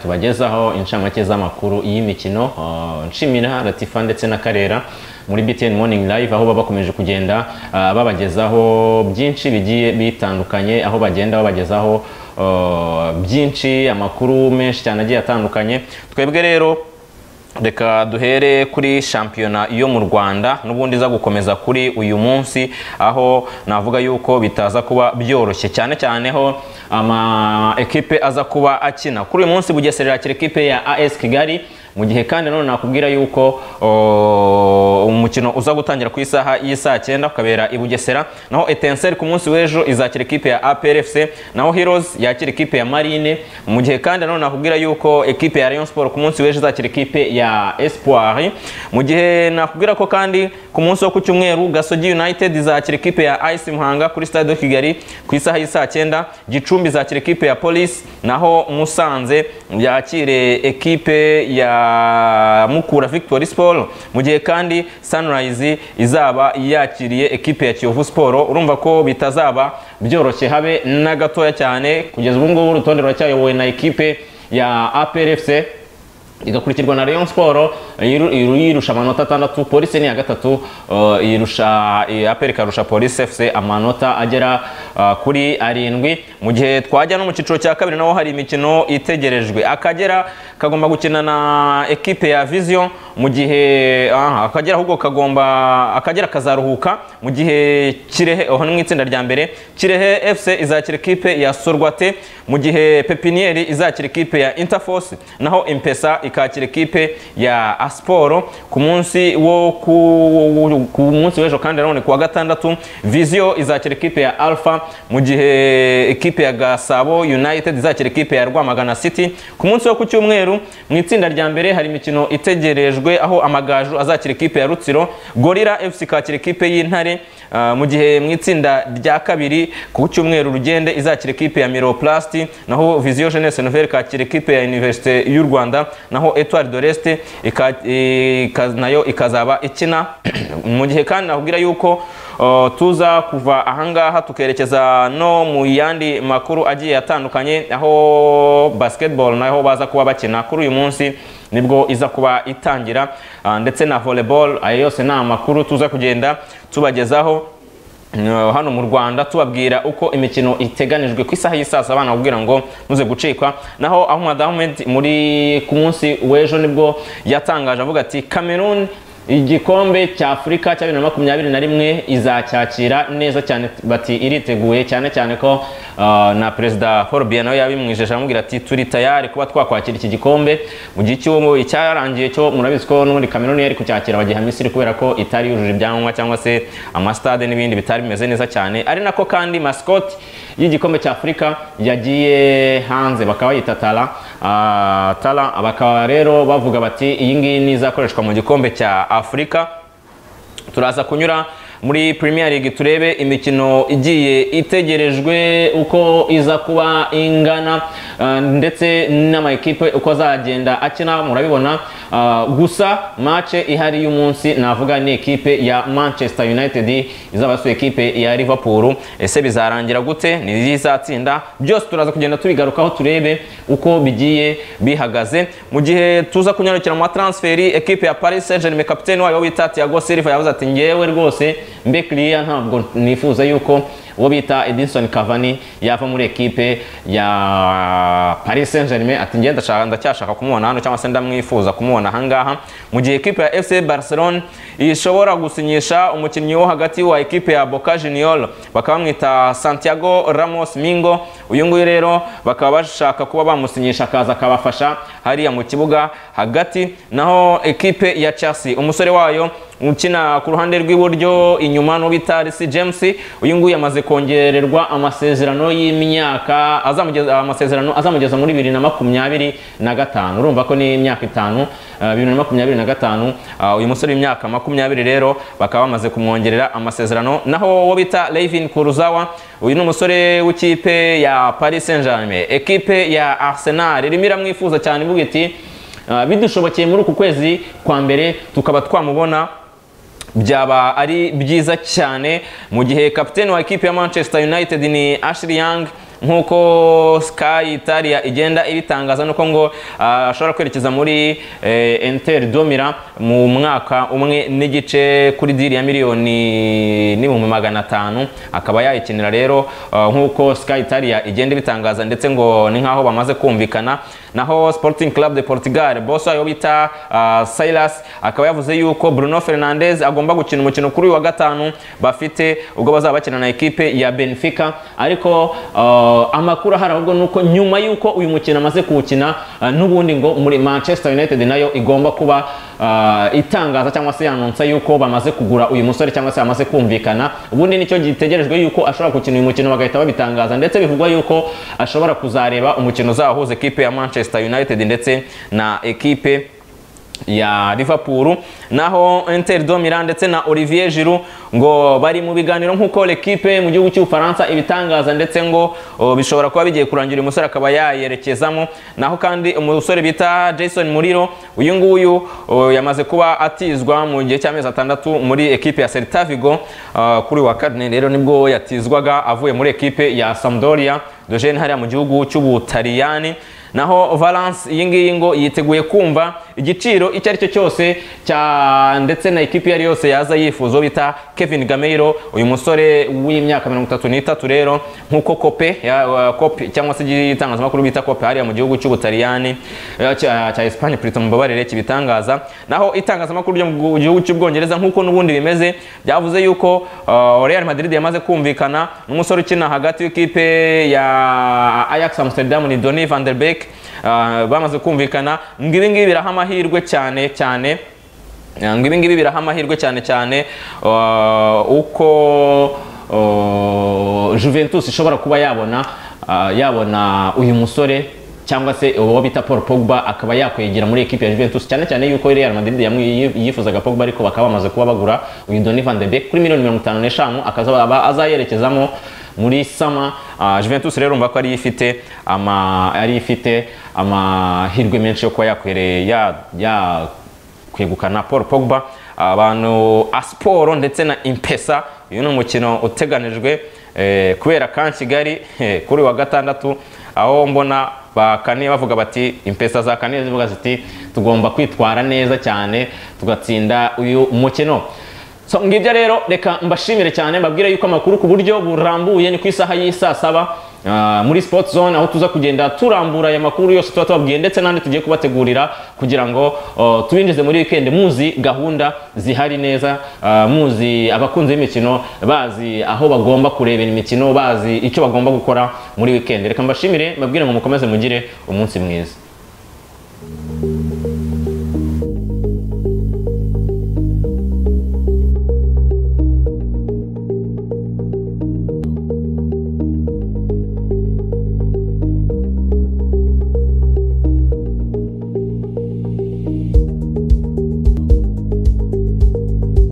tubagezaho inshamake z'amakuru y'imikino uh, nshimira Latifa ndetse na Karera muri BTN Morning Live aho baba bakomeje kugenda uh, babagezaho byinshi bigiye bitandukanye aho bagenda babagezaho uh, byinshi amakuru menshi cyane agiye atandukanye twebwe rero reka duhere kuri shampiyona yo mu rwanda n'ubundi iza gukomeza kuri uyu munsi aho navuga yuko bitaza kuba byoroshye cyane cyane ho ama ekipe aza kuba akina kuri uyu munsi bugesera yakira ekipe ya as kigali mu gihe kandi none nakubwira yuko umukino uza gutangira ku isaha y'isaa cyenda ukabera i bugesera naho etenseri ku munsi w'ejo izakira ekipe ya aprfc naho heroes yakira ekipe ya marine mu gihe kandi none nakubwira yuko ekipe ya rayon sport ku munsi w'ejo izakira ekipe ya espoir mu gihe nakubwira ko kandi ku munsi wo ku cyumweru gasogi united izakira ekipe ya ice muhanga kuri stade de kigali ku isaha y'isaa cyenda gicumbi izakira ekipe ya polisi naho musanze yakire ekipe ya Mukura Victory Sport mu gihe kandi Sunrise izaba yakiriye ekipe ya Kiyovu Sport urumva ko bitazaba byoroshye habe na gatoya cyane kugeza ubu ngubu urutonde ruracyayobowe na ekipe ya APRFC igakurikirwa na Rayon Sport yirusha amanota atandatu polisi ni ya gatatu yirusha APR ikarusha polisi FC amanota agera kuri arindwi mu gihe twajya no mu cyiciro cya kabiri naho hari imikino itegerejwe akagera kagomba gukina na ekipe ya vision mu gihe akagera ahubwo kagomba akagera kazaruhuka mu gihe kirehe aho ni mu itsinda rya mbere kirehe FC izakira ekipe ya sorwate mu gihe pepiniyeri izakira ekipe ya interforce naho impesa ikakira ekipe ya asiporo ku munsi wo ku munsi w'ejo kandi nanone ku wa gatandatu viziyo izakira ekipe ya alfa mu gihe ekipe ya gasabo united izakira ekipe ya rwamagana city ku munsi wo ku cyumweru mu itsinda rya mbere hari imikino itegerejwe aho amagaju azakira ekipe ya rutsiro gorira fc ikakira ekipe y'intare mu gihe mu itsinda rya kabiri ku cyumweru rugende izakira ekipe ya miroplasiti naho viziyo jeunesse nouvelle ikakira ekipe ya universite y'u rwanda naho etuwari doreste nayo ikazaba ikina mu gihe kandi nakubwira yuko tuza kuva ahangaha tukerekeza no mu yandi makuru agiye atandukanye aho basiketiboro naho baza kuba bakina kuri uyu munsi nibwo iza kuba itangira ndetse na voleboro ayo yose ni amakuru tuza kugenda tubagezaho hano mu rwanda tubabwira uko imikino iteganijwe ku isaha y'isaa saba nakubwira ngo muze gucikwa naho ahmad ahmed muri ku munsi w'ejo nibwo yatangaje avuga ati cameroon igikombe cya afurika cya bibiri na makumyabiri na rimwe izacyakira neza cyane bati iriteguye cyane cyane ko na perezida paul biya nawe yabimwijeje amubwira ati turi tayari kuba twakwakira iki gikombe mu gihe cy'ubu icyarangiye cyo murabizi ko n'ubundi kameruni yari kucyakira bagiha misiri kubera ko itari yujuje ibyangombwa cyangwa se amasitade n'ibindi bitari bimeze neza cyane ari nako kandi masikoti y'igikombe cya afurika yagiye hanze bakaba bayita tara tara bakaba rero bavuga bati iyi ngiyi ni izakoreshwa mu gikombe cya afurika turaza kunyura muri Premier League turebe imikino igiye itegerejwe uko iza kuba ingana ndetse n'amakipe uko azagenda akina murabibona gusa mace ihari y'umunsi navuga ni ekipe ya Manchester United izaba yasuye ekipe ya Liverpool ese bizarangira gute ni izatsinda byose turaza kugenda tubigarukaho turebe uko bigiye bihagaze mu gihe tuza kunyarukira mu transferi ekipe ya Paris Saint-Germain kapiteni wayo wita Thiago Silva yavuze ati ngewe rwose mbekiriya ntabwo nifuza yuko uwo bita edinson Cavani yava muri ekipe ya paris saint germain ati ngenda ndacyashaka kumubona hano cyangwa se ndamwifuza kumubona ahangaha mu gihe ekipe ya fc barcelone ishobora gusinyisha umukinnyi wo hagati wa ekipe ya boca junior bakaba bamwita santiago ramos mingo uyu nguyu rero bakaba bashaka kuba bamusinyisha akaza akabafasha hariya mu kibuga hagati naho ekipe ya chelsea umusore wayo ukina ku ruhande rw'iburyo inyuma n'ubita resi james uyu nguyu yamaze kongererwa amasezerano y'imyaka amasezerano azamugeza muri bibiri na makumyabiri na gatanu urumva ko ni imyaka itanu bibiri na makumyabiri na gatanu uyu musore w'imyaka makumyabiri rero bakaba bamaze kumwongerera amasezerano naho uwo bita levin kuruzawa uyu ni umusore w'ikipe ya paris saint germain ekipe ya arsenal irimo iramwifuza cyane ivuga iti bidushobokeye muri uku kwezi kwa mbere tukaba twamubona byaba ari byiza cyane mu gihe kapiteni wa ekipi ya manchester united ni ashiri yang nk'uko Sky Italia igenda ibitangaza nuko ngo ah, ashobora kwerekeza muri eh, Inter Domira mu mwaka umwe n'igice kuri diri ya miliyoni n'ibihumbi magana atanu akaba yayikinira rero ah, nk'uko Sky Italia igenda ibitangaza ndetse ngo ni nk'aho bamaze kumvikana naho Sporting Club de Portugal boss wayo bita ah, Silas akaba yavuze yuko Bruno Fernandes agomba gukina umukino kuri uyu wa gatanu bafite ubwo bazaba bakina na ekipe ya Benfica ariko ah, amakuru ahari ahubwo ni uko nyuma y'uko uyu mukino amaze kuwukina ah, n'ubundi ngo muri Manchester United nayo igomba kuba ah, itangaza cyangwa se yanonsa yuko bamaze kugura uyu musore cyangwa se bamaze kumvikana ubundi nicyo gitegerejwe yuko ashobora gukina uyu mukino bagahita babitangaza ndetse bivugwa yuko ashobora kuzareba umukino uzahuza ekipe ya Manchester United ndetse na ekipe ya Liverpool naho Inter de Milan ndetse na Olivier Giroud ngo bari mu biganiro nk'uko l'equipe mu gihugu cy'Ubufaransa ibitangaza ndetse ngo o, bishobora kuba bigiye kurangira uyu musore akaba yayerekezamo naho kandi umusore bita Jason Muriro uyu nguyu o, yamaze kuba atizwa mu gihe cy'amezi atandatu muri ekipe ya Celta Vigo ah, kuri uyu wa kane rero nibwo yatizwaga avuye muri ekipe ya Sampdoria de Gene hariya mu gihugu cy'Ubutaliyani naho Valence iyi ngiyi ngo yiteguye kumva igiciro icyo ari cyo cyose cya ndetse na ekipi iyo ari yose yaza yifuza uwo bita Kevin Gameiro uyu musore w'imyaka mirongo itatu n'itatu rero nk'uko kope ya- wa- kope cyangwa se igitangazamakuru bita kope hariya mu gihugu cy'ubutaliyani eh, cya cya Espagne purita mubabarire kibitangaza naho itangazamakuru ryo mu gihugu cy'ubwongereza nk'uko n'ubundi bimeze byavuze yuko uh, Real Madrid yamaze kumvikana n'umusore ukina hagati w'ikipe ya Ajax Amsterdam ni Donny van der Beek Ah, bamaze kumvikana ngo ibi ngibi biraha amahirwe cyane cyane Ah, ngo ibi ngibi biraha amahirwe cyane cyane ah, uko ah, Juventus ishobora kuba yabona ah, yabona uyu musore cyangwa se uwo bita Paul Pogba akaba yakwegera muri ekipe ya Juventus cyane cyane yuko Real Madrid yamwi- yifuzaga Pogba ariko bakaba bamaze kuba bagura uyu Donny van de Beek kuri miliyoni mirongo itanu n'eshanu akazaba azayerekezamo muri sama ah, Juventus rero urumva ko ari ifite ama ari ifite amahirwe menshi yo kuba yakwereye ya, ya kwegukana Paul Pogba abantu Asiporo ndetse na Impesa uyu ni umukino uteganijwe eh, kubera kan Kigali eh, kuri uyu wa gatandatu aho mbona bakaniye bavuga bati Impesa zakaniye zivuga ziti tugomba kwitwara neza cyane tugatsinda uyu mukino so ngibyo rero reka mbashimire cyane mbabwire yuko amakuru ku buryo burambuye ni ku isaha y'isaa saba Ah, muri Sport Zone aho tuza kugenda turambura aya makuru yose tuba tubabwiye ndetse n'andi tugiye kubategurira kugira ngo oh, tubinjize muri weekend muzi gahunda zihari neza ah, muzi abakunzi b'imikino bazi aho bagomba kurebera imikino bazi icyo bagomba gukora muri weekend reka mbashimire mbabwire ngo mukomeze mugire umunsi mwiza